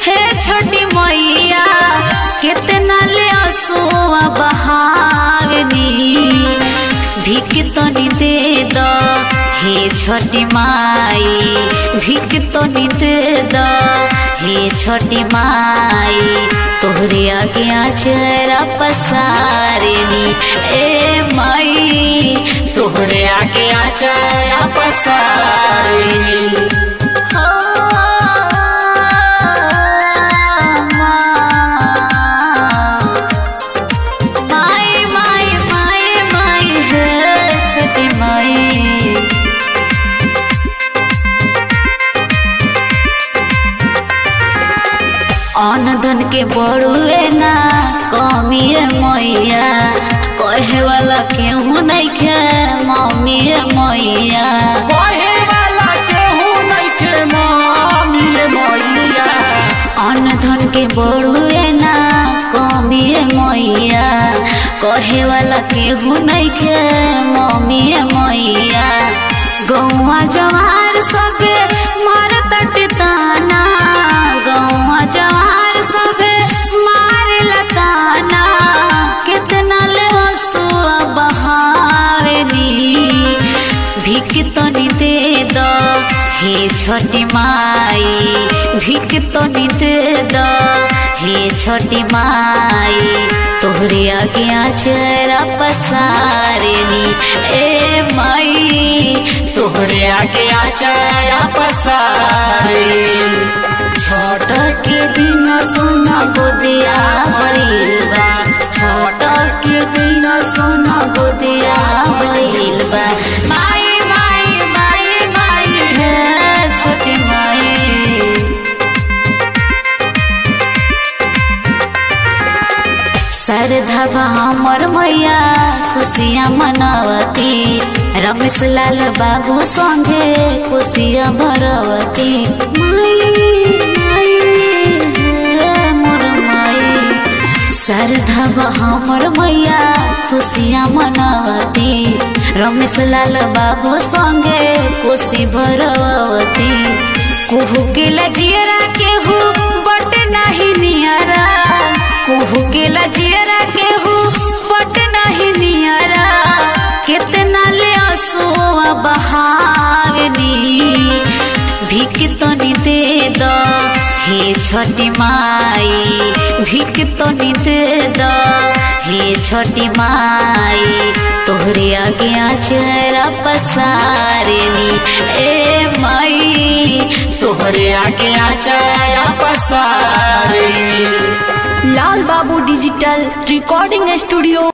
हे छोटी मैया कितना ले असुआ बहावनी भिक तनी दे द हे छोटी माई भिक तनी दे द हे छोटी माई तोहरे आगे आचरा पसारनी ए माई तोहरे आगे आचरा पसारनी हो माई माई माई माई है छोटी माई अन धन के बड़ुए ना कमी मैया कहे वाला केहू नहीं खे मम्मी मैया कहे वाला केहू नइखे मामी मैया अन धन के बड़ुए ना कमी मैया कहे वाला केहू नहीं खे मम्मी मैया गौवा जवार सबे मार तटताना गौवा जवार सबे मार लताना कितना ले हसुआ बहावनी भिक तनी दे द हे छोटी माई भिक तनी दे द हे छोटी माई तोहरे आगे आचरा पसारनी ए माई तोहरे आगे आचरा पसारनी छोट के दिन सोना गोदिया भइल बा छोट के दिन सोना गोदिया भइल बा माई माई माई माई है छोटी माई श्रद्धा हमर मैया खुशियाँ मनावती रमेश लाल बाबू संगे खुशियाँ भरवती माई माई हे मोर माई श्रद्धा हमर मैया खुशियाँ मनावती रमेश लाल बाबू संगे खुशी भरवती कुहू के लजियरा केहू बट नहीं नियरा कुहू के लजियरा केहू बट नहीं नियरा कितना ले असुआ बहावनी भिक तनी दे द हे छोटी माई भिक तनी दे द हे छोटी माई तोहरे आगे आचरा पसारनी ए माई तोहरे आगे आचरा पसारनी लाल बाबू डिजिटल रिकॉर्डिंग स्टूडियो